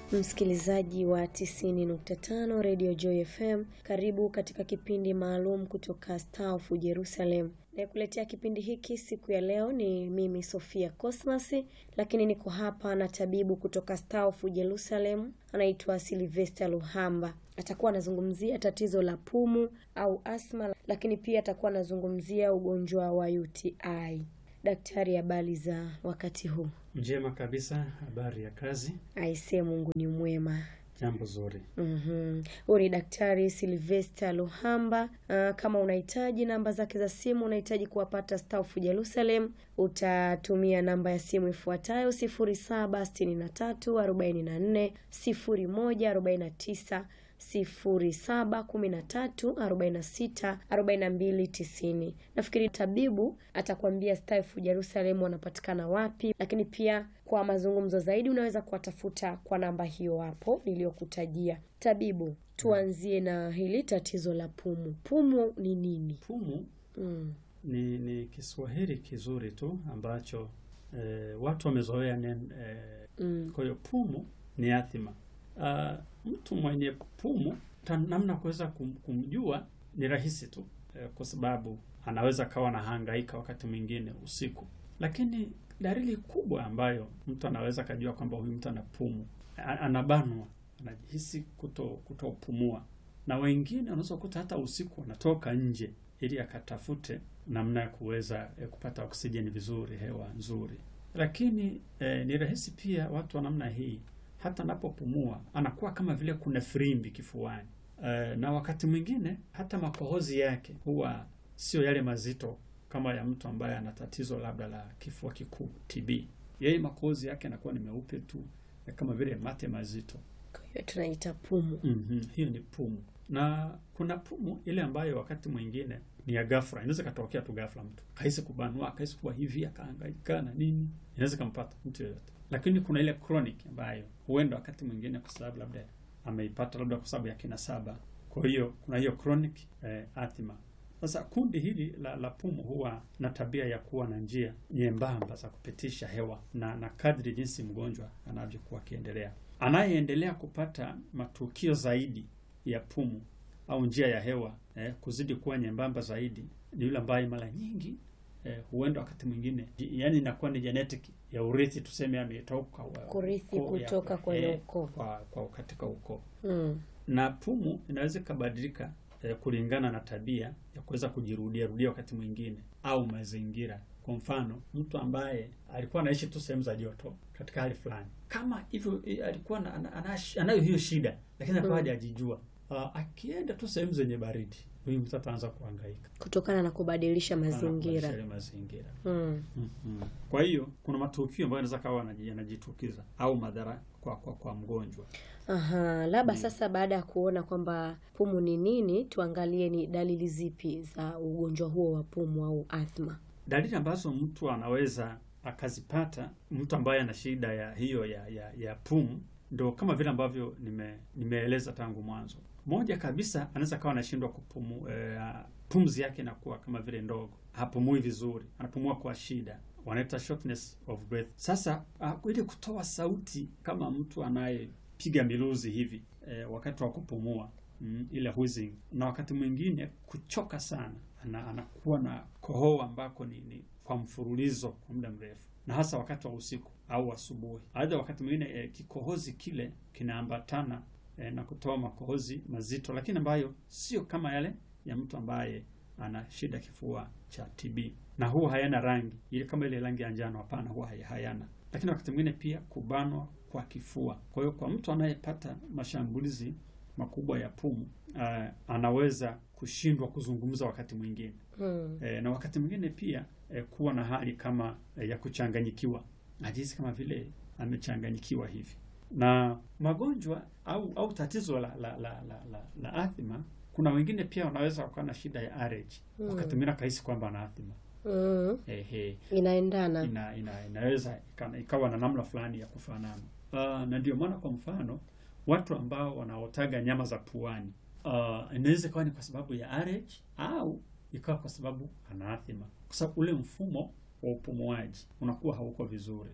Msikilizaji wa 90.5 Radio Joy FM, karibu katika kipindi maalum kutoka Star of Jerusalem. Nayekuletea kipindi hiki siku ya leo ni mimi Sofia Cosmas, lakini niko hapa na tabibu kutoka Star of Jerusalem anaitwa Sylvester Luhamba. Atakuwa anazungumzia tatizo la pumu au asma, lakini pia atakuwa anazungumzia ugonjwa wa UTI. Daktari, habari za wakati huu? Njema kabisa. Habari ya kazi? Aisee, Mungu ni mwema. Jambo zuri. Mhm. Huyu ni Daktari Sylvester Luhamba. Uh, kama unahitaji namba zake za simu, unahitaji kuwapata Star of Jerusalem, utatumia namba ya simu ifuatayo 0763 44 01 49 07 13 46 42 90. Nafikiri tabibu atakwambia Star of Jerusalem wanapatikana wapi, lakini pia kwa mazungumzo zaidi unaweza kuwatafuta kwa namba hiyo hapo niliyokutajia. Tabibu, tuanzie na hili tatizo la pumu. Pumu ni nini? Pumu Mm. ni, ni Kiswahili kizuri tu ambacho eh, watu wamezoea nen eh, Mm. kwa hiyo pumu ni athima. Ah, mtu mwenye pumu ta, namna kuweza kum, kumjua ni rahisi tu eh, kwa sababu anaweza kawa na hangaika wakati mwingine usiku, lakini dalili kubwa ambayo mtu anaweza kajua kwamba huyu mtu ana pumu, a- anabanwa, anajihisi kuto kutopumua, na wengine unaweza kukuta hata usiku wanatoka nje ili akatafute namna ya kuweza eh, kupata oksijeni vizuri, hewa nzuri. Lakini eh, ni rahisi pia watu wa namna hii hata anapopumua anakuwa kama vile kuna firimbi kifuani. Eh, na wakati mwingine hata makohozi yake huwa sio yale mazito kama ya mtu ambaye ana tatizo labda la kifua kikuu TB. Yeye makohozi yake yanakuwa ni meupe tu eh, kama vile mate mazito. Kwa hiyo tunaita pumu. Mhm, hiyo ni pumu. Na kuna pumu ile ambayo wakati mwingine ni ya ghafla, inaweza katokea tu ghafla, mtu kahisi kubanua, kahisi kuwa hivi, akahangaika na nini, inaweza kampata mtu yoyote. Lakini kuna ile chronic ambayo huenda wakati mwingine kwa sababu labda ameipata labda kwa sababu ya kinasaba. Kwa hiyo kuna hiyo chronic eh, asthma. Sasa kundi hili la, la pumu huwa na tabia ya kuwa na njia nyembamba za kupitisha hewa na, na kadri jinsi mgonjwa anavyokuwa akiendelea anayeendelea kupata matukio zaidi ya pumu au njia ya hewa eh, kuzidi kuwa nyembamba zaidi ni yule ambaye mara nyingi eh, huenda wakati mwingine yani inakuwa ni genetic ya urithi, tuseme ametoka wa- Kurithi ukoo ya- kutoka kwenye eh, ukoo. kwa, kwa katika ukoo Mm. na pumu inaweza ikabadilika eh, kulingana na tabia ya kuweza kujirudia rudia wakati mwingine au mazingira. Kwa mfano, mtu ambaye alikuwa anaishi tu sehemu za joto katika hali fulani, kama hivyo eh, alikuwa na, ana, ana, anayo hiyo shida, lakini alikuwa Mm. hajajijua. Ah, akienda tu sehemu zenye baridi, huyu mtu ataanza kuhangaika Kutokana na kubadilisha Kubadilisha mazingira. yale mazingira. Mm. Mhm. Kwa hiyo kuna matukio ambayo yanaweza kawa yanaji- yanajitukiza au madhara kwa, kwa, kwa mgonjwa. Aha, labda sasa baada ya kuona kwamba pumu ni nini, tuangalie ni dalili zipi za ugonjwa huo wa pumu au athma. dalili ambazo mtu anaweza akazipata mtu ambaye ana shida ya hiyo ya, ya, ya pumu ndo kama vile ambavyo nime, nimeeleza tangu mwanzo. Moja kabisa anaweza kawa anashindwa kupumu eh, pumzi yake inakuwa kama vile ndogo, hapumui vizuri, anapumua kwa shida, wanaita shortness of breath. Sasa uh, ili kutoa sauti kama mtu anayepiga miluzi hivi eh, wakati wa kupumua mm, ile wheezing, na wakati mwingine kuchoka sana, ana, anakuwa na kohoa ambako ni, ni kwa mfululizo kwa muda mrefu, na hasa wakati wa usiku au asubuhi. Aidha, wakati mwingine eh, kikohozi kile kinaambatana eh, na kutoa makohozi mazito, lakini ambayo sio kama yale ya mtu ambaye ana shida kifua cha TB, na huwa hayana rangi ile kama ile rangi ya njano. Hapana, huwa hay- hayana. Lakini wakati mwingine pia kubanwa kwa kifua. Kwa hiyo kwa mtu anayepata mashambulizi makubwa ya pumu uh, anaweza kushindwa kuzungumza wakati mwingine Mm. e, na wakati mwingine pia e, kuwa na hali kama e, ya kuchanganyikiwa, najihisi kama vile amechanganyikiwa hivi. Na magonjwa au au tatizo la la la la, la, la athma, kuna wengine pia wanaweza wakawa na shida ya allergy Mm. wakati mwingine akahisi kwamba ana athma Mm. ehe, Inaendana. ina, ina, inaweza ika- ikawa na namna fulani ya kufanana. Uh, na ndio maana kwa mfano watu ambao wanaotaga nyama za puani uh, inaweza ikawa ni kwa sababu ya allergy au ikawa kwa sababu ana athma, kwa sababu ule mfumo wa upumuaji unakuwa hauko vizuri.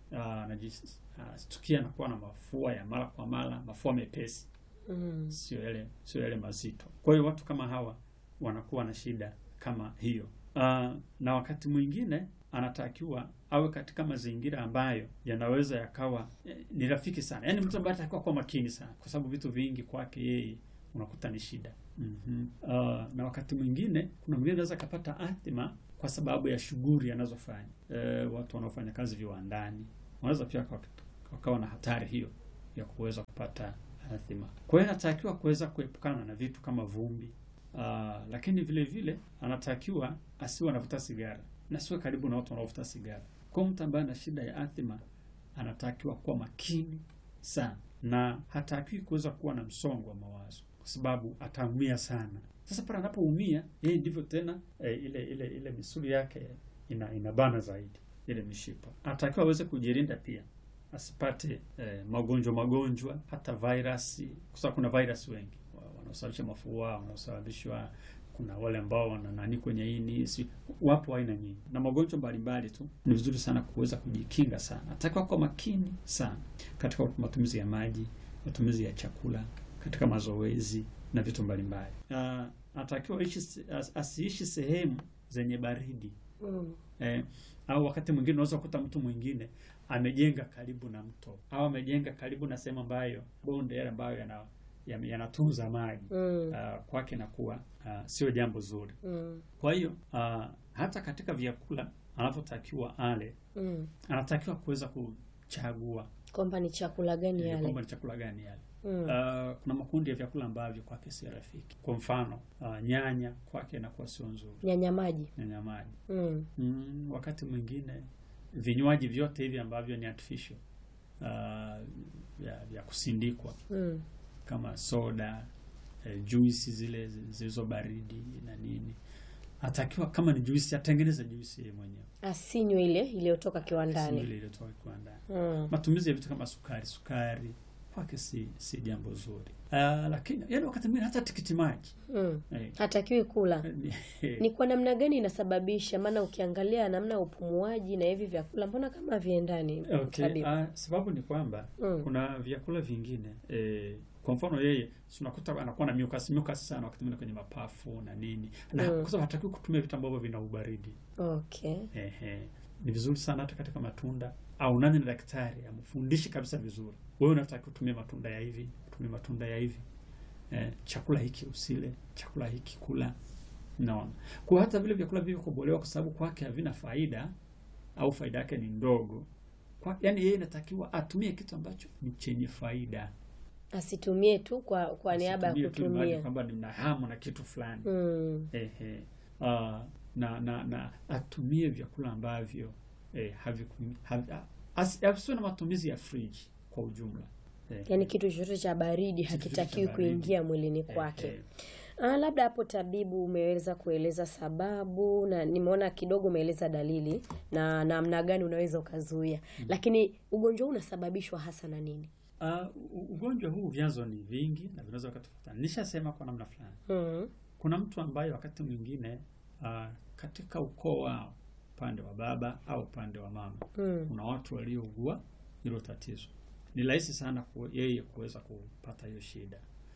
ah, anajistukia anakuwa na mafua ya mara kwa mara, mafua mepesi, Mm. sio yale sio yale mazito. Kwa hiyo watu kama hawa wanakuwa na shida kama hiyo. Ah, na wakati mwingine anatakiwa awe katika mazingira ambayo yanaweza yakawa eh, ni rafiki sana, yaani mtu ambaye atakiwa kuwa makini sana, kwa sababu vitu vingi kwake yeye unakuta ni shida. Mhm. Ah, na wakati mwingine kuna mwingine anaweza akapata athima kwa sababu ya shughuli anazofanya. Eh, watu wanaofanya kazi viwandani wanaweza pia waka- wakawa na hatari hiyo ya kuweza kupata athima. Kwa hiyo anatakiwa kuweza kuepukana na vitu kama vumbi. Ah, lakini vile vile anatakiwa asiwe anavuta sigara na asiwe karibu na watu wanaovuta sigara. Kwa mtu ambaye ana shida ya athima anatakiwa kuwa makini sana na hatakiwi kuweza kuwa na msongo wa mawazo kwa sababu ataumia sana. Sasa pale anapoumia yeye ndivyo tena eh, ile ile ile misuli yake ina inabana zaidi ile mishipa. Anatakiwa aweze kujilinda pia asipate eh, magonjwa magonjwa hata virus, kwa sababu kuna virus wengi wa- wanaosababisha mafua, wanaosababishwa kuna wale ambao wana nani kwenye ini, si wapo aina nyingi na magonjwa mbalimbali tu. Ni vizuri sana kuweza kujikinga sana, atakiwa kuwa makini sana katika matumizi ya maji, matumizi ya chakula, katika mazoezi na vitu mbalimbali. Uh, anatakiwa ishi se- as- asiishi sehemu zenye baridi Mm. eh, au wakati mwingine unaweza kukuta mtu mwingine amejenga karibu na mto au amejenga karibu na sehemu ambayo bonde yale ambayo yana yana- yanatunza maji Mm. uh, kwake inakuwa uh, sio jambo zuri. Mm. Kwa hiyo uh, hata katika vyakula anavyotakiwa ale, Mm. anatakiwa kuweza kuchagua Kwamba ni chakula gani ili yale? kwamba ni chakula gani yale. Mm. Uh, kuna makundi ya vyakula ambavyo kwake si rafiki. Kwa mfano uh, nyanya kwake inakuwa sio nzuri, Nyanya maji. nyanya maji. Mm. Mm, wakati mwingine vinywaji vyote hivi ambavyo ni artificial uh, vya, vya kusindikwa Mm. kama soda eh, juisi zile zi- zilizo baridi na nini, atakiwa kama ni juisi atengeneze juisi yeye mwenyewe, Asinywe ile iliyotoka si kiwandani. ile iliyotoka kiwandani. Mm. Matumizi ya vitu kama sukari sukari kwake si si jambo zuri. Uh, lakini yani wakati mwingine hata tikiti maji Mm. eh, Hatakiwi kula. ni- Ni kwa namna gani inasababisha? Maana ukiangalia namna ya upumuaji na hivi vyakula mbona kama viendani? Okay, tabibu? uh, sababu ni kwamba Mm. kuna vyakula vingine eh, kwa mfano yeye si unakuta anakuwa na mucus mucus sana wakati mwingine kwenye mapafu na nini, na Mm. kwa sababu hatakiwi kutumia vitu ambavyo vina ubaridi. Okay. Ehe, ni vizuri sana hata katika matunda au nani na daktari amfundishe kabisa vizuri, wewe unataka kutumia matunda ya hivi, tumia matunda ya hivi eh, chakula hiki usile, chakula hiki kula. Naona kwa hata vile vyakula vilivyokobolewa, kwa sababu kwake havina faida au faida yake ni ndogo kwa, yani yeye inatakiwa atumie kitu ambacho ni chenye faida, Asitumie tu kwa kwa niaba ya Asitumie tu mradi kutumia. kwamba nina hamu na kitu fulani Mm. ehe, ah, na, na na atumie vyakula ambavyo eh, haviku- havi- ah, asi- asiwe na matumizi ya friji kwa ujumla eh, Yaani kitu chochote cha baridi Kitu chochote hakitakiwi cha baridi. kuingia mwilini eh, kwake. eh, Ah, labda hapo tabibu umeweza kueleza sababu na nimeona kidogo umeeleza dalili na namna gani unaweza ukazuia, lakini ugonjwa huu unasababishwa hasa na nini? ah, u- ugonjwa huu vyanzo ni vingi na vinaweza vikatofautiana. Nishasema kwa namna fulani, Mm. kuna mtu ambaye wakati mwingine ah, katika ukoo wao upande wa baba au upande wa mama Mm. kuna watu waliougua hilo tatizo, ni rahisi sana ku, yeye kuweza kupata hiyo shida.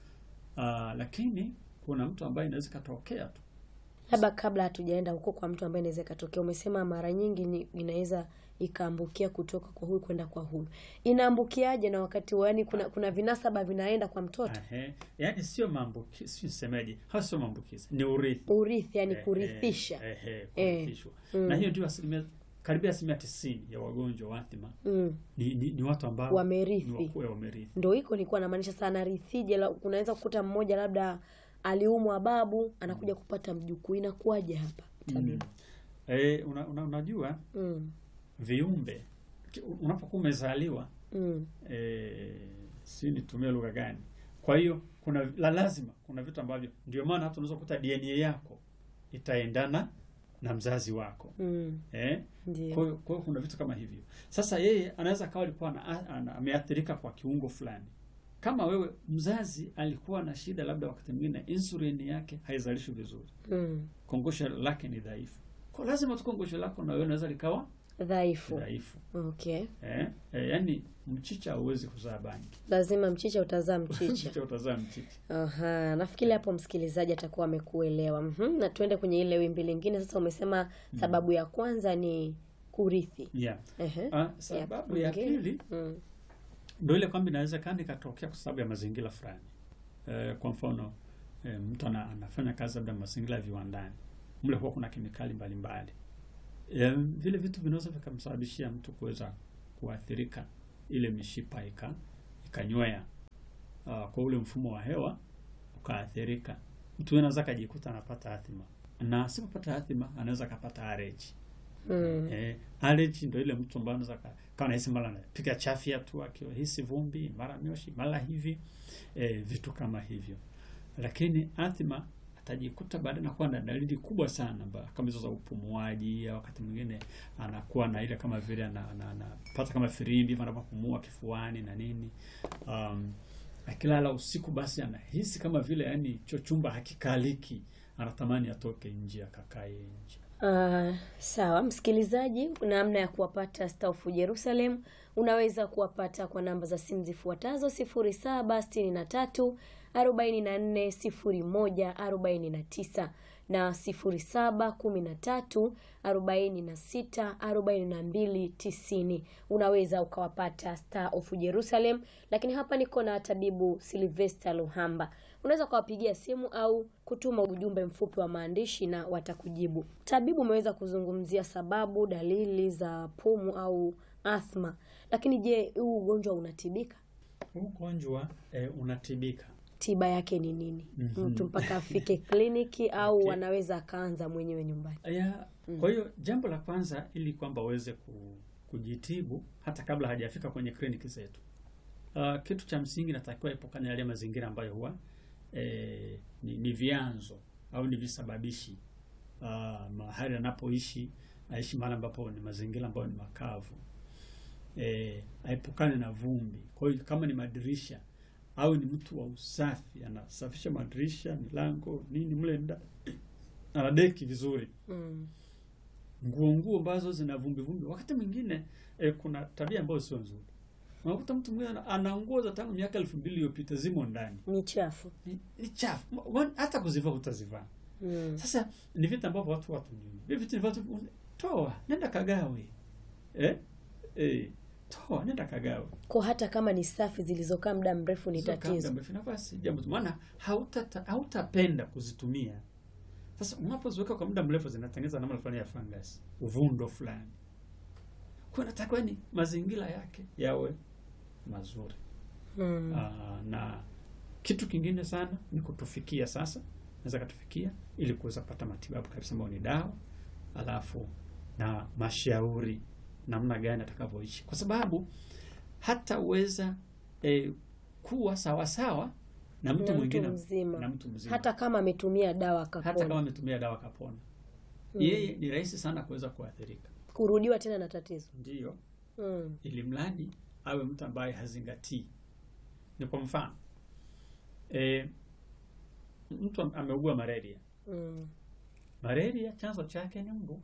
Uh, lakini kuna mtu ambaye inaweza ikatokea tu Labda kabla hatujaenda huko kwa mtu ambaye inaweza ikatokea, umesema mara nyingi ni, inaweza ikaambukia kutoka kwa huyu kwenda kwa huyu. Inaambukiaje? Na wakati yani kuna kuna vinasaba vinaenda kwa mtoto, Ehe, yaani sio maambukizi, sio semeje, hasa sio maambukizi, ni urithi, urithi, yani Eh, kurithisha. eh, eh, Eh, kurithishwa. mm. Na hiyo ndio asilimia karibia asilimia tisini ya wagonjwa wa athma Mm. ni, ni, ni watu ambao ni Wamerithi. wakue wamerithi. Ndo hiko nilikuwa namaanisha sana rithije. la- Unaweza kukuta mmoja labda aliumwa babu, anakuja kupata mjukuu, inakuwaje hapa Mm. tabibu? Eh, una, una, unajua Mm. viumbe ki- unapokuwa umezaliwa Mm. eh, si nitumie lugha gani? Kwa hiyo kuna la lazima kuna vitu ambavyo ndio maana hata unaweza kukuta DNA yako itaendana na mzazi wako Mm. eh? Kwa Ndio. hiyo kwa hiyo kuna vitu kama hivyo. Sasa yeye anaweza akawa alikuwa ana- ana- ameathirika kwa kiungo fulani. Kama wewe mzazi alikuwa na shida, labda wakati mwingine insulin yake haizalishwi vizuri, Mm. kongosho lake ni dhaifu, kwa lazima tu kongosho lako na wewe unaweza likawa dhaifu. dhaifu Okay, eh, eh, yaani mchicha hauwezi kuzaa bangi lazima mchicha utazaa mchicha. mchicha utazaa mchicha Aha, nafikiri hapo msikilizaji atakuwa amekuelewa. Mhm, na tuende kwenye ile wimbi lingine sasa. Umesema sababu ya kwanza ni kurithi. yeah. Ehe. Ah, sababu ya nyingine? pili Mm. ndo ile kwamba inawezekana ikatokea kwa sababu ya mazingira fulani. Eh, kwa mfano eh, mtu ana, anafanya kazi labda mazingira ya viwandani, mle huwa kuna kemikali mbalimbali eh, vile vitu vinaweza vikamsababishia mtu kuweza kuathirika, ile mishipa ika ikanywea uh, kwa ule mfumo wa hewa ukaathirika, mtu anaweza akajikuta anapata athima, na asipopata athima anaweza akapata allergy. Mm. Eh, allergy ndio ile mtu ambaye anaweza ka- kama nahisi mara anapiga chafya tu akihisi vumbi, mara mioshi, mara hivi eh, vitu kama hivyo. Lakini athma atajikuta baada na kuwa na dalili kubwa sana ba- kama hizo za upumuaji, au wakati mwingine anakuwa na ile kama vile ana- ana- anapata kama firimbi hivi anapopumua kifuani na nini. Um, akilala usiku basi anahisi kama vile yani cho chumba hakikaliki, anatamani atoke nje akakae nje. Ah, sawa msikilizaji, namna ya kuwapata Star of Jerusalem unaweza kuwapata kwa namba za simu zifuatazo: sifuri saba sitini na tatu arobaini na nne sifuri moja arobaini na tisa na sifuri saba kumi na tatu arobaini na sita arobaini na mbili tisini. Unaweza ukawapata Star of Jerusalem, lakini hapa niko na tabibu Sylvester Luhamba. Unaweza ukawapigia simu au kutuma ujumbe mfupi wa maandishi na watakujibu. Tabibu umeweza kuzungumzia sababu, dalili za pumu au athma, lakini je, huu ugonjwa unatibika? Huu ugonjwa eh, unatibika. Tiba yake ni nini? Mhm. Mtu mpaka afike kliniki au Okay. anaweza akaanza mwenyewe nyumbani? Ya, kwa hiyo jambo la kwanza ili kwamba uweze ku, kujitibu hata kabla hajafika kwenye kliniki zetu. Uh, kitu cha msingi natakiwa epukana yale mazingira ambayo huwa eh, ni, ni vyanzo au ni visababishi. Uh, mahali anapoishi aishi mahali ambapo ni mazingira ambayo ni makavu. Eh, aepukane na vumbi. Kwa hiyo kama ni madirisha au ni mtu wa usafi, anasafisha madirisha, milango, nini mle ndani, anadeki vizuri Mm. nguo nguo ambazo zina vumbi vumbi. Wakati mwingine eh, kuna tabia ambayo sio nzuri. Unakuta mtu mwingine ana- ana nguo za tangu miaka elfu mbili iliyopita zimo ndani, Ni chafu. ni, ni chafu, Wa- hata kuzivaa utazivaa. Mm. Sasa ni vitu ambavyo watu watu hivi vitu ni watu toa, nenda kagawe, eh eh, toa, nenda kagawe. Kwa hata kama ni safi zilizokaa muda mrefu ni Sio kabla tatizo. mrefu, nafasi jambo tu, maana hautata hautapenda kuzitumia. Sasa unapoziweka kwa muda mrefu zinatengeneza namna fulani ya fungus, uvundo fulani. Kwa natakiwa ni mazingira yake yawe mazuri. Mm. Aa, na kitu kingine sana ni kutufikia sasa, naweza katufikia ili kuweza kupata matibabu kabisa ambayo ni dawa, alafu na mashauri namna gani atakavyoishi, kwa sababu hataweza eh, kuwa sawa sawa na mtu Na mwingine mzima. na mtu mzima hata kama ametumia dawa hata akapona. kama ametumia dawa kapona, Mm. yeye ni rahisi sana kuweza kuathirika. kurudiwa tena na tatizo. Ndiyo, Mm. ili mradi awe mtu ambaye hazingatii. Ni kwa mfano e, mtu am- ameugua malaria. Mm. Malaria chanzo chake ni mbu.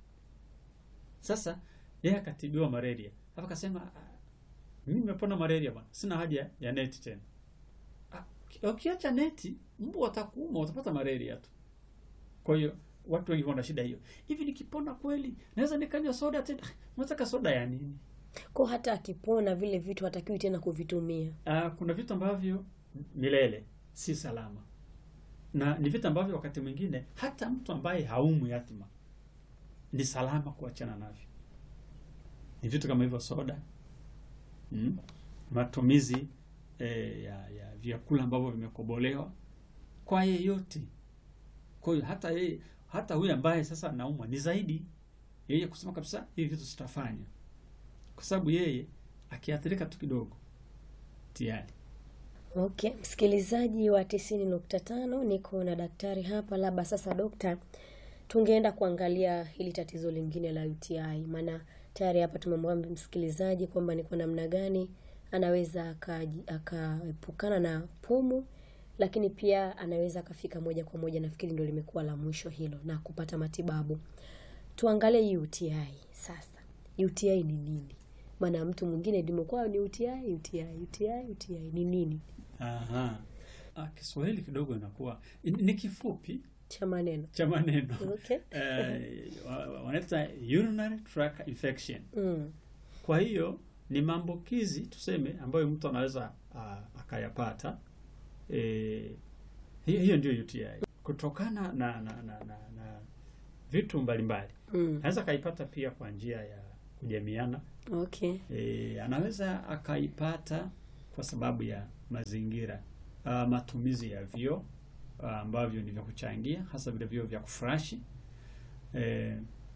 Sasa yeye akatibiwa malaria, hapa akasema "Ah, mimi nimepona malaria bwana, sina haja ya neti tena. Ah, uki- Ukiacha neti, mbu watakuuma, utapata malaria tu. Kwa hiyo watu wengi wana shida hiyo. Hivi nikipona kweli naweza nikanywa soda tena? Unataka soda ya nini? Kwa hata akipona vile vitu hatakiwi tena kuvitumia. Ah, kuna vitu ambavyo milele si salama, na ni vitu ambavyo wakati mwingine hata mtu ambaye haumwi athma ni salama kuachana navyo. Ni vitu kama hivyo, soda mm, matumizi eh, ya, ya vyakula ambavyo vimekobolewa kwa yeyote. Kwa hiyo hata yeye hata huyu ambaye sasa anaumwa ni zaidi yeye kusema kabisa hivi vitu sitafanya, kwa sababu yeye akiathirika tu kidogo tayari Okay, msikilizaji wa tisini nukta tano niko na daktari hapa. Labda sasa, dokta, tungeenda kuangalia hili tatizo lingine la UTI, maana tayari hapa tumemwambia msikilizaji kwamba ni kwa namna gani anaweza akaji- akaepukana na pumu, lakini pia anaweza akafika moja kwa moja, nafikiri ndio limekuwa la mwisho hilo, na kupata matibabu. Tuangalie UTI sasa. UTI ni nini? Maana mtu mwingine limekuwa ni UTI, UTI, UTI, UTI ni nini? Aha. Ah, Kiswahili kidogo inakuwa ni ni kifupi Cha maneno. cha maneno Okay. eh, wa- wa- wanaita urinary tract infection. Mm. Kwa hiyo ni maambukizi tuseme, ambayo mtu anaweza ah, akayapata. Eh, hiyo hiyo ndio UTI kutokana na na, na, na, na vitu mbalimbali. Mm. Anaweza akaipata pia kwa njia ya kujamiana. Okay. E, anaweza akaipata kwa sababu ya mazingira uh, matumizi ya vyoo uh, ambavyo ni vya kuchangia hasa vile vyoo vya kufurashi. E,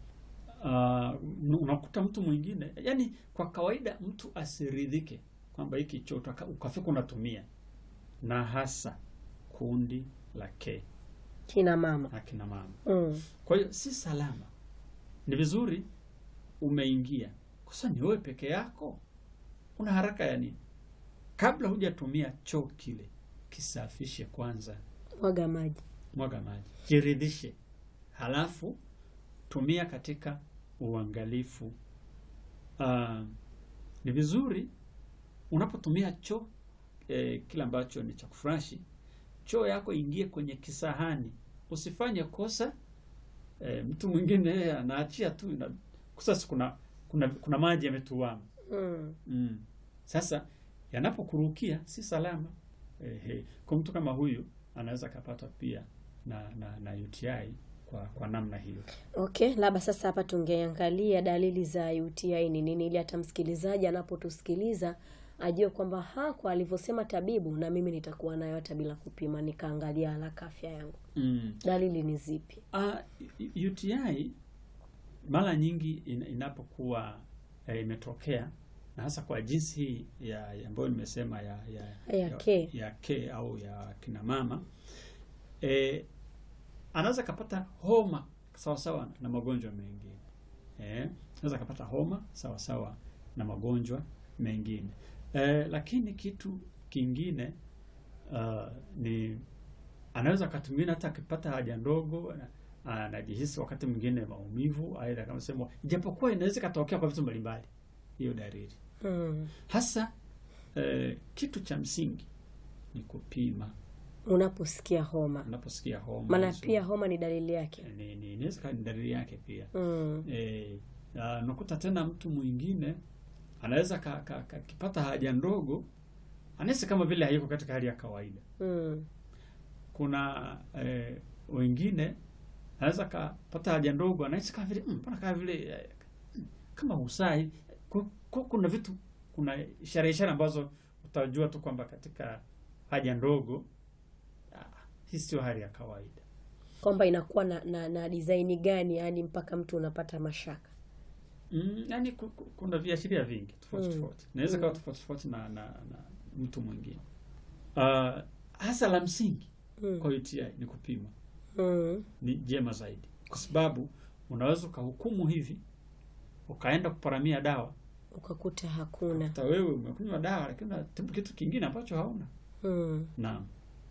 uh, unakuta mtu mwingine, yani kwa kawaida mtu asiridhike kwamba hiki choo utaka- ukafika unatumia, na hasa kundi la K Kina mama. akina mama. Mm. Kwa hiyo si salama. Ni vizuri umeingia, kosa ni wewe peke yako, una haraka ya nini? Kabla hujatumia choo kile, kisafishe kwanza, Mwaga maji. mwaga maji, jiridhishe, halafu tumia katika uangalifu. Ah, ni vizuri unapotumia choo eh, kile ambacho ni cha kufurashi, choo yako ingie kwenye kisahani, usifanye kosa eh, mtu mwingine yeye anaachia tu ina, sasa kuna kuna kuna maji yametuama Mm. mm. Sasa yanapokurukia si salama eh, kwa mtu kama huyu anaweza akapata pia na, na, na UTI kwa kwa namna hiyo. Okay, labda sasa hapa tungeangalia dalili za UTI ni nini, ili hata msikilizaji anapotusikiliza ajue kwamba ha, kwa alivyosema tabibu, na mimi nitakuwa nayo hata bila kupima, nikaangalia haraka afya yangu. mm. Dalili ni zipi? Ah, UTI mara nyingi in, inapokuwa eh, imetokea na hasa kwa jinsi hii ya ya ambayo nimesema ya ya, Ya K. ya K au ya kina mama eh, anaweza kapata homa sawa sawa na magonjwa mengine eh, anaweza kapata homa sawa sawa na magonjwa mengine eh, lakini kitu kingine uh, ni anaweza akatumia hata akipata haja ndogo ana- anajihisi wakati mwingine maumivu, aidha kama sema, ijapokuwa inaweza ikatokea kwa vitu mbalimbali, hiyo dalili Mm. hasa eh, kitu cha msingi ni kupima Unaposikia homa, unaposikia homa. maana hizo, pia homa ni dalili yake. ni, ni, inaweza kuwa ni dalili yake pia Mm. eh, ah, unakuta tena mtu mwingine anaweza ka- ka- ka- akipata haja ndogo anahisi kama vile hayuko katika hali ya kawaida. Mm. Kuna eh, wengine anaweza kapata haja ndogo anahisi kama vile "Mm, mbona kama vile eh, mm, kama usai Ku- ku- kuna vitu kuna ishara ishara ambazo utajua tu kwamba katika haja ndogo ah, hii sio hali ya kawaida. Kwamba inakuwa na, na, na design gani, yani mpaka mtu unapata mashaka. Mm, yani ku- ku- kuna viashiria vingi tofauti Mm. tofauti, inaweza kawa tofauti tofauti na, na, na mtu mwingine. Uh, hasa la msingi Mm. kwa UTI ni kupima, Mm. ni jema zaidi, kwa sababu unaweza ukahukumu hivi ukaenda kuparamia dawa, Ukakuta hakuna. hata wewe umekunywa dawa lakini unatibu kitu kingine ambacho hauna. Mm. Naam.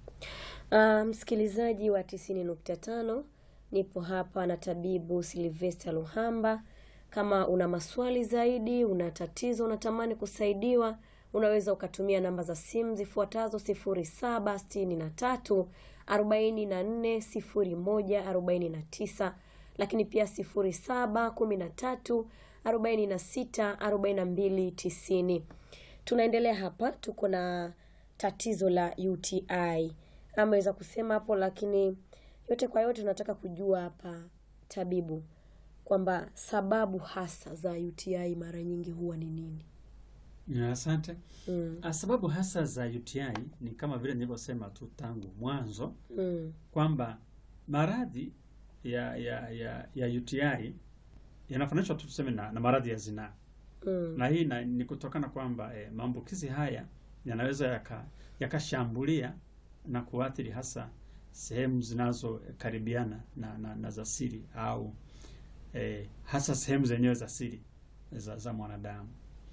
Uh, msikilizaji wa tisini nukta tano nipo hapa na tabibu Silvester Luhamba. Kama una maswali zaidi, una tatizo, unatamani kusaidiwa, unaweza ukatumia namba za simu zifuatazo: sifuri saba sitini na tatu arobaini na nne sifuri moja arobaini na tisa lakini pia sifuri saba kumi na tatu arobaini na sita arobaini na mbili tisini. Tunaendelea hapa, tuko na tatizo la UTI ameweza kusema hapo, lakini yote kwa yote tunataka kujua hapa tabibu, kwamba sababu hasa za UTI mara nyingi huwa ni nini? Ya, Asante. Mm, Ah, Sababu hasa za UTI ni kama vile nilivyosema tu tangu mwanzo mm, kwamba maradhi ya ya ya, ya UTI yanafananishwa tu tuseme na, na maradhi ya zinaa mm, na hii na, ni kutokana kwamba eh, maambukizi haya yanaweza yaka- yakashambulia na kuathiri hasa sehemu zinazokaribiana na, na, na za siri au eh, hasa sehemu zenyewe za siri za, za mwanadamu,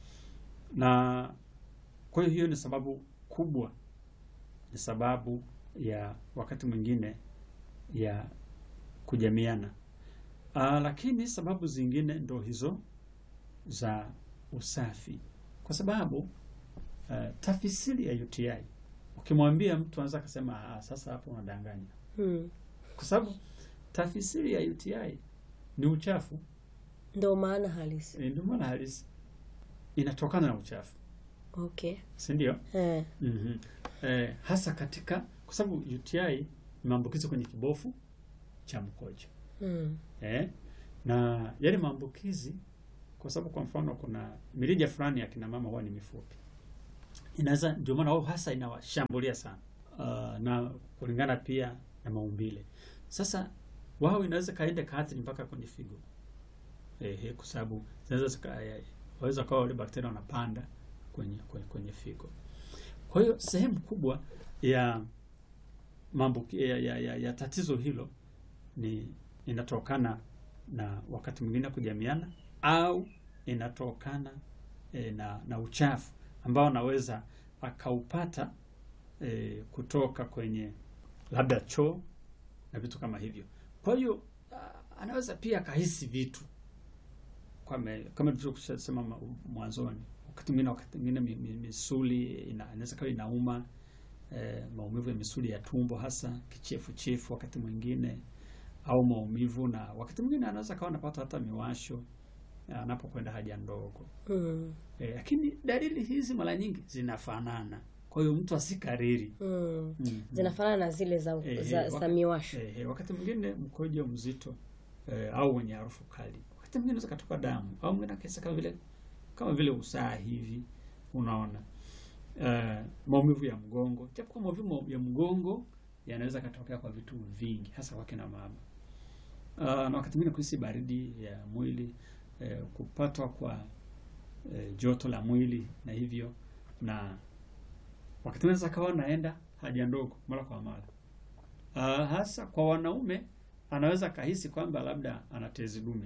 na kwa hiyo hiyo ni sababu kubwa, ni sababu ya wakati mwingine ya kujamiana. Ah, lakini sababu zingine ndo hizo za usafi, kwa sababu uh, tafsiri ya UTI ukimwambia mtu anaweza akasema ah, sasa hapo unadanganya, Mm. kwa sababu tafsiri ya UTI ni uchafu. Ndio maana halisi. E, ndio maana halisi inatokana na uchafu, Okay. si ndio? Eh. mm Eh, hasa katika kwa sababu UTI ni maambukizi kwenye kibofu cha mkojo Mm. eh, na yale maambukizi, kwa sababu kwa mfano kuna mirija fulani ya kina mama huwa ni mifupi, inaweza ndio maana wao hasa inawashambulia sana uh, na kulingana pia na maumbile. Sasa wao inaweza kaenda kaathiri mpaka kwenye figo eh, kwa sababu zinaweza zika- eh, waweza kawa wale bakteria wanapanda kwenye, kwenye, kwenye figo. Kwa hiyo sehemu kubwa ya maambuki ya, ya, ya, ya tatizo hilo ni inatokana na wakati mwingine kujamiana au inatokana e, na, na uchafu ambao anaweza akaupata e, kutoka kwenye labda choo na vitu kama hivyo. Kwa hiyo a- anaweza pia akahisi vitu kama kama tulivyosema ma- mwanzoni, wakati mwingine wakati mwingine mi- mi- misuli ina- inaweza kawa inauma eh, maumivu ya misuli ya tumbo hasa kichefuchefu wakati mwingine au maumivu, na wakati mwingine anaweza kawa anapata hata miwasho eh, anapokwenda haja ndogo Mm. eh, lakini dalili hizi mara nyingi zinafanana, kwa hiyo mtu asikariri. Mm. mm Zinafanana na zile za, Eh, za, eh, za waka- miwasho. Eh, eh, wakati mwingine mkojo mzito eh, au wenye harufu kali, wakati mwingine unaweza katoka damu au mwingine akahisi kama vile kama vile usaha hivi, unaona eh, maumivu ya mgongo, japo kwa maumivu ya mgongo yanaweza katokea kwa vitu vingi, hasa kwa kina mama uh, na wakati mwingine kuhisi baridi ya mwili eh, kupatwa kwa eh, joto la mwili na hivyo, na wakati mwingine akawa naenda haja ndogo mara kwa mara. Uh, hasa kwa wanaume anaweza kahisi kwamba labda ana tezi dume,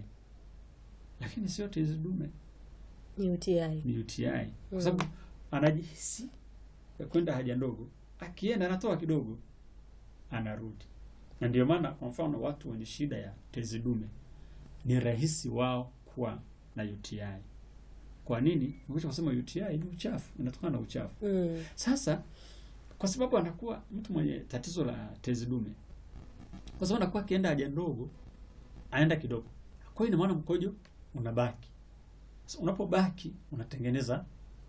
lakini sio tezi dume, Ni UTI. ni UTI Mm. kwa sababu anajihisi ya kwenda haja ndogo, akienda anatoa kidogo, anarudi. Na ndio maana kwa mfano watu wenye shida ya tezi dume ni rahisi wao kuwa na UTI. Kwa nini? Ngoja kusema UTI ni uchafu, inatokana na uchafu. Mm. Sasa kwa sababu anakuwa mtu mwenye tatizo la tezi dume, kwa sababu anakuwa akienda haja ndogo, aenda kidogo, kwa hiyo ina maana mkojo unabaki. Sasa unapobaki unatengeneza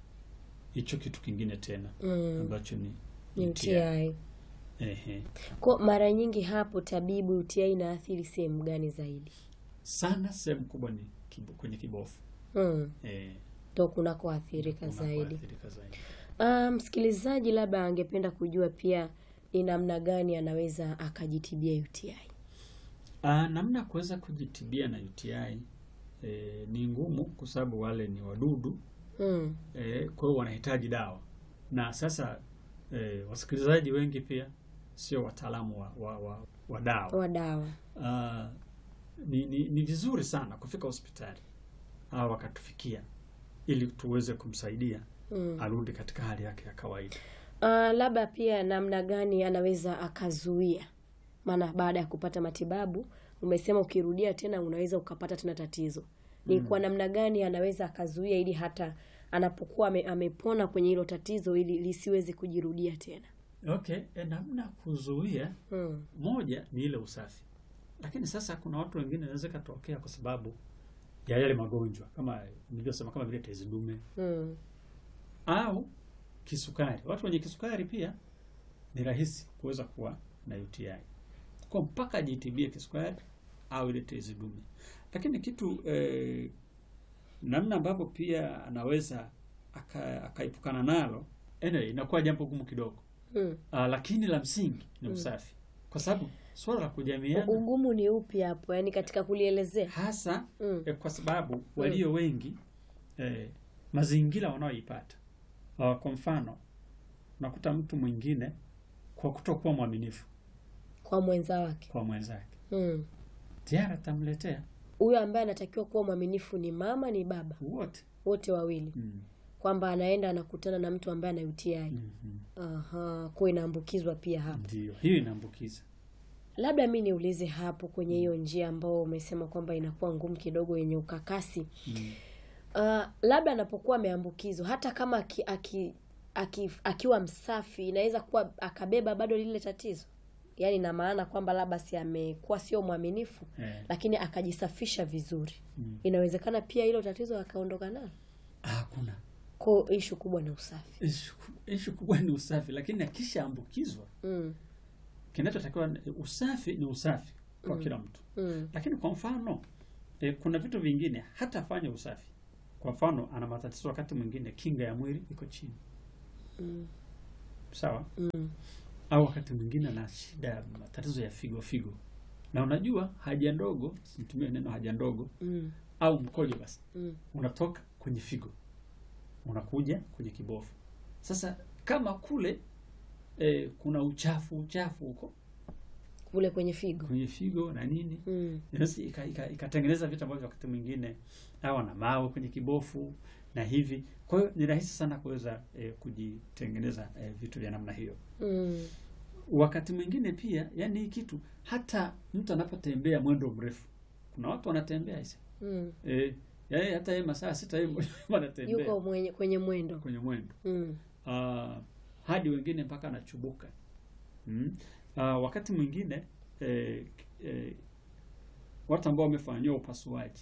hicho kitu kingine tena Mm. ambacho ni Ni UTI. Ehe. Kwa mara nyingi hapo tabibu, UTI inaathiri sehemu gani zaidi? Sana sehemu kubwa ni kibo, kwenye kibofu Mm. eh, Ndo kunakoathirika unakoathirika zaidi. zaidi. Ah, msikilizaji labda angependa kujua pia ni namna gani anaweza akajitibia UTI. Ah, namna ya kuweza kujitibia na UTI eh, ni ngumu kwa sababu wale ni wadudu Mm. eh, kwa hiyo wanahitaji dawa na sasa eh, wasikilizaji wengi pia sio wataalamu wa, wa, wa, wa dawa Wa dawa. Ah, ni, ni, ni vizuri sana kufika hospitali au wakatufikia ili tuweze kumsaidia Mm. arudi katika hali yake ya kawaida. Ah, labda pia namna gani anaweza akazuia, maana baada ya kupata matibabu umesema ukirudia tena unaweza ukapata tena tatizo. Ni kwa namna gani anaweza akazuia ili hata anapokuwa ame, amepona kwenye hilo tatizo ili lisiweze kujirudia tena. Okay, e, namna ya kuzuia Mm. moja ni ile usafi, lakini sasa kuna watu wengine inaweza ikatokea kwa sababu ya yale magonjwa kama nilivyosema, kama vile tezi dume Mm. au kisukari. Watu wenye kisukari pia ni rahisi kuweza kuwa na UTI, kwa mpaka ajitibie kisukari au ile tezi dume. Lakini kitu eh, namna ambavyo pia anaweza aka- akaepukana nalo, anyway, inakuwa jambo gumu kidogo. Mm. Ah, lakini la msingi ni usafi, kwa sababu swala la kujamiana Ugumu ni upi hapo, yaani katika kulielezea? hasa Mm. eh, kwa sababu walio wengi eh, mazingira wanaoipata. Ah, kwa mfano unakuta mtu mwingine kwa kutokuwa mwaminifu Kwa mwenza wake. kwa mwenzake Mm. tayari atamletea Huyo ambaye anatakiwa kuwa mwaminifu ni mama, ni baba, wote. wote wawili, mm. kwamba anaenda anakutana na mtu ambaye ana UTI. Mhm. Aha, kwa inaambukizwa pia hapo. Ndio, hiyo inaambukiza. Labda mi niulize hapo kwenye hiyo njia ambao umesema kwamba inakuwa ngumu kidogo, yenye ukakasi. mm. Uh, labda anapokuwa ameambukizwa hata kama aki, aki, aki, akiwa msafi inaweza kuwa akabeba bado lile tatizo yaani na maana kwamba labda si amekuwa sio mwaminifu eh, lakini akajisafisha vizuri mm. inawezekana pia hilo tatizo akaondoka nalo hakuna ko ishu kubwa ni usafi ishu ishu kubwa ni usafi, lakini akishaambukizwa mm, kinachotakiwa ni- usafi ni usafi kwa Mm. kila mtu, mm, lakini kwa mfano e, kuna vitu vingine hata afanye usafi. Kwa mfano ana matatizo wakati mwingine kinga ya mwili iko chini, mm, sawa mm, au wakati mwingine ana shida ya matatizo ya figo figo, na unajua haja ndogo, situmie neno haja ndogo mm, au mkojo, basi mm, unatoka kwenye figo unakuja kwenye kibofu. Sasa kama kule e, kuna uchafu uchafu huko kule kwenye figo kwenye figo na nini, mm, inaweza ika- ika- ikatengeneza vitu ambavyo wakati mwingine au na mawe kwenye kibofu na hivi. Kwa hiyo ni rahisi sana kuweza e, kujitengeneza e, vitu vya namna hiyo. mm, Wakati mwingine pia, yani hii kitu hata mtu anapotembea mwendo mrefu, kuna watu wanatembea hisi mm. e, yani hata yeye masaa sita hivi wanatembea yuko mwenye, kwenye mwendo kwenye mwendo mm, Ah, hadi wengine mpaka anachubuka mm. Ah, wakati mwingine eh, eh, watu ambao wamefanyiwa upasuaji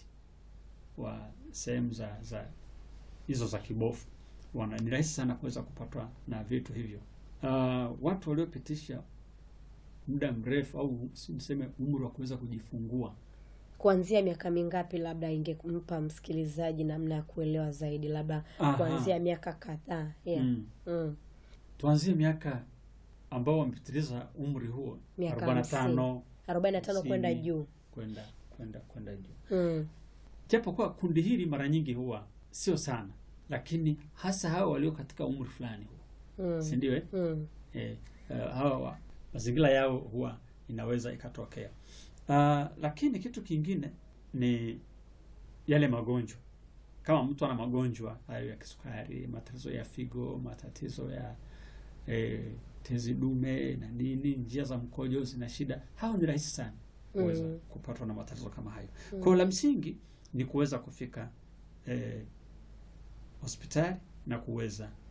wa sehemu za za hizo za kibofu wana ni rahisi sana kuweza kupatwa na vitu hivyo. Ah, watu waliopitisha muda mrefu au si niseme umri wa kuweza kujifungua kuanzia miaka mingapi labda ingempa msikilizaji namna ya kuelewa zaidi labda Aha. kuanzia miaka kadhaa yeah. mm. mm. tuanzie miaka ambao wamepitiliza umri huo Miaka 45 arobaini na tano Hamsini. kwenda juu kwenda kwenda kwenda juu. mm. Japo kwa kundi hili mara nyingi huwa sio sana, lakini hasa hawa walio katika umri fulani huwa Mm. si ndio? Eh, Mm. eh, eh, hawa wa- mazingira yao huwa inaweza ikatokea. Ah, lakini kitu kingine ni yale magonjwa. Kama mtu ana magonjwa hayo ya kisukari, matatizo ya figo, matatizo ya eh, tezi dume na nini, njia za mkojo zina shida, hao ni rahisi sana kuweza Mm. kupatwa na matatizo kama hayo. Mm. Kwa hiyo la msingi ni kuweza kufika eh, hospitali na kuweza